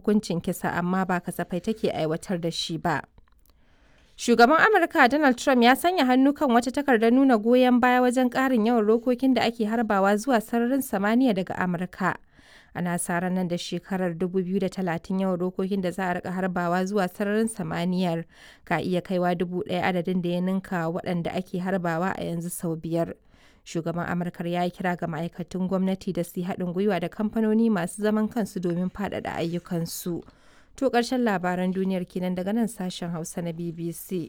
hukuncin kisa amma ba kasafai take aiwatar da shi ba. Shugaban Amurka Donald Trump ya sanya hannu kan wata takardar nuna goyon baya wajen ƙarin yawan rokokin da ake harbawa zuwa sararin samaniya daga Amurka. Ana sa ran nan da shekarar 2030 yawan rokokin da za a rika harbawa zuwa sararin samaniyar ka iya kaiwa dubu ɗaya adadin da ya ninka waɗanda ake harbawa a yanzu sau biyar. Shugaban Amurka ya yi kira ga ma'aikatan gwamnati da su yi haɗin gwiwa da kamfanoni masu zaman kansu domin faɗaɗa ayyukansu. To ƙarshen labaran duniyar kenan daga nan sashen Hausa na BBC.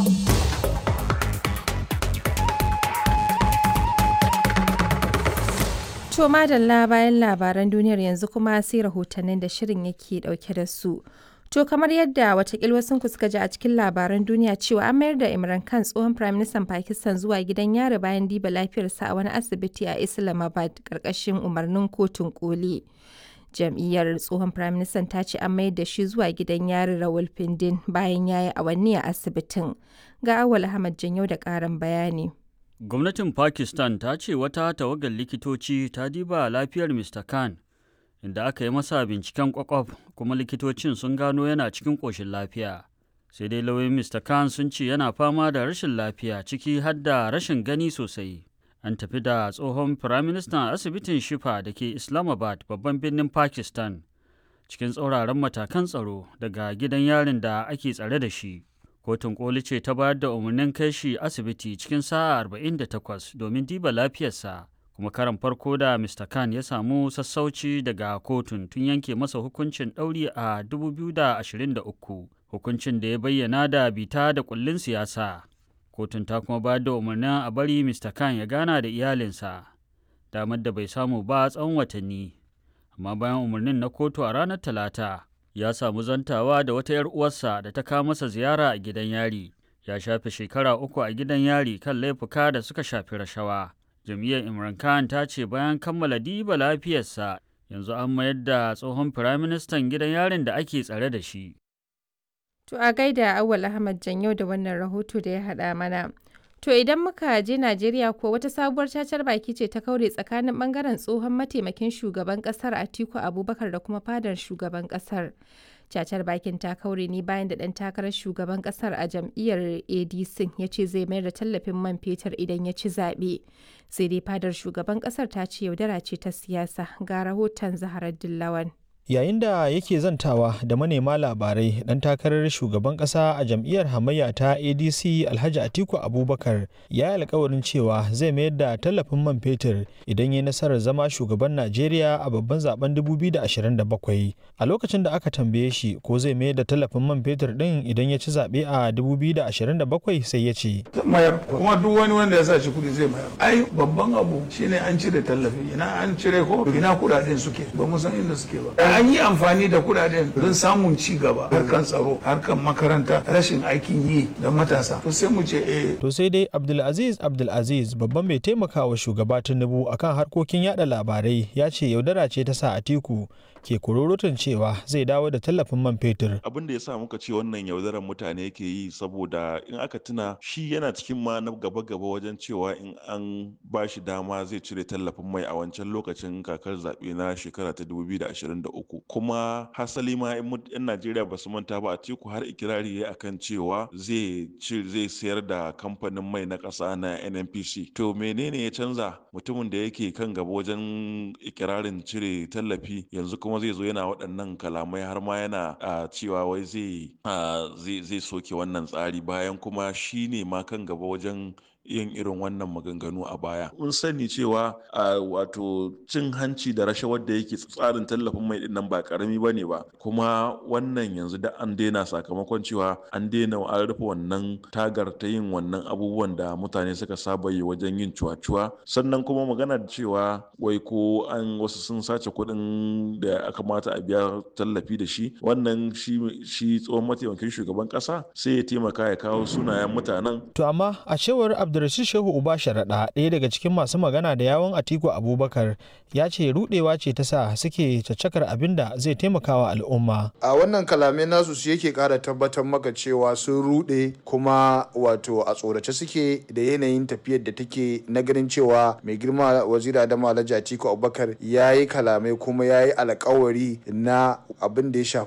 To madalla bayan labaran duniyar yanzu kuma sai rahotannin da shirin yake dauke da su. To kamar yadda watakil wasu ku suka ji a cikin labaran duniya cewa an mayar da Imran Khan tsohon Firaministan Pakistan zuwa gidan yari bayan diba lafiyarsa a wani asibiti a Islamabad karkashin umarnin kotun koli. Jam'iyyar tsohon Firaministan ta ce an mayar da shi zuwa gidan yari Rawalpindin bayan ya yi awanni a asibitin. Ga Awal Ahmad Janyo da ƙarin bayani. Gwamnatin Pakistan ta ce wata tawagar likitoci ta diba lafiyar Mr. Khan inda aka yi masa binciken kwakwaf kuma likitocin sun gano yana cikin ƙoshin lafiya. Sai dai lauyoyin Mr. Khan sun ce yana fama da rashin lafiya ciki har da rashin gani sosai. An tafi da tsohon firaministan asibitin Shifa da ke Islamabad babban birnin Pakistan cikin tsauraran matakan tsaro daga gidan yarin da ake tsare da shi. kotun koli ce ta bayar da umarnin kai shi asibiti cikin sa'a 48 domin diba lafiyarsa kuma karan farko da mr khan ya samu sassauci daga kotun tun yanke masa hukuncin ɗauri a 2023 hukuncin da ya bayyana da bita da kullin siyasa kotun ta kuma bayar da umarnin a bari mr khan ya gana da iyalinsa damar da bai samu ba tsawon watanni amma bayan umarnin na kotu a ranar talata ya samu zantawa da wata 'yar uwarsa da ta kawo masa ziyara a gidan yari ya shafe shekara uku a gidan yari kan laifuka da suka shafi rashawa jam'iyyar imran khan ta ce bayan kammala diba lafiyarsa yanzu an mayar da tsohon firaministan gidan yarin da ake tsare da shi To a gaida Awal Ahmad Janyo da wannan rahoto da ya haɗa mana. To idan muka je Najeriya ko wata sabuwar cacar baki ce ta kaure tsakanin bangaren tsohon mataimakin shugaban kasar Atiku Abubakar da kuma fadar shugaban kasar. Cacar bakin ta kaure ne bayan da ɗan takarar shugaban kasar a jam'iyyar ADC ya ce zai mayar da tallafin man fetur idan ya ci zaɓe. Sai dai fadar shugaban kasar ta ce yaudara ce ta siyasa ga rahoton Zaharar Dillawan. yayin da yake zantawa da manema labarai dan takarar shugaban kasa a jam'iyyar hamayya ta adc alhaji atiku abubakar ya yi alkawarin cewa zai mayar da tallafin man fetur idan ya nasarar zama shugaban najeriya a babban zaben 2027 a lokacin da aka tambaye shi ko zai mayar da tallafin man fetur din idan ya ci zaɓe a 2027 sai ya ce mayar kuma duk wani wanda ya sa shi kudi zai mayar ai babban abu shine an cire tallafi ina an cire ko ina kudaden suke ba mu san inda suke ba an yi amfani da kudaden don samun ci gaba harkan tsaro harkan makaranta rashin aikin yi da matasa to sai mu ce eh to sai dai abdulaziz abdulaziz babban mai taimakawa shugaba tinubu akan harkokin yada labarai ya ce yaudara ce ta sa atiku ke kururutun cewa zai dawo da tallafin man fetur abin da ya sa muka ce wannan yaudarar mutane ke yi saboda in aka tuna shi yana cikin ma na gaba-gaba wajen cewa in an ba shi dama zai cire tallafin mai a wancan lokacin kakar zaɓe na shekara ta 2023 kuma hasali ma in 'yan najeriya ba su manta ba a teku har ikirari ya akan cewa zai zai sayar da kamfanin mai na ƙasa na nnpc to menene ya canza mutumin da yake kan gaba wajen ikirarin cire tallafi yanzu kuma zai zo yana waɗannan kalamai har ma yana cewa wai zai zai soke wannan tsari bayan kuma shi ne ma kan gaba wajen yin irin wannan maganganu a baya. Mun sani cewa a wato cin hanci da rashawar da yake tsarin tallafin mai din nan ba karami bane ba kuma wannan yanzu da an daina sakamakon cewa an daina an rufe wannan tagar ta yin wannan abubuwan da mutane suka saba yi wajen yin cuwa-cuwa sannan kuma magana da cewa wai ko an wasu sun sace kuɗin da aka mata a biya tallafi da shi wannan shi tsohon mataimakin shugaban ƙasa sai ya taimaka ya kawo sunayen mutanen. To amma a cewar Abdulrashid Shehu Uba Sharaɗa ɗaya daga cikin masu magana da yawon Atiku Abubakar ya ce rudewa ce ta sa suke caccakar abin da zai taimakawa al'umma. A wannan kalamai nasu su yake ƙara tabbatar maka cewa sun rude kuma wato a tsorace suke da yanayin tafiyar da take na ganin cewa mai girma wazira Adamu Alhaji Atiku Abubakar ya yi kalamai kuma ya yi alkawari na abin da ya shafi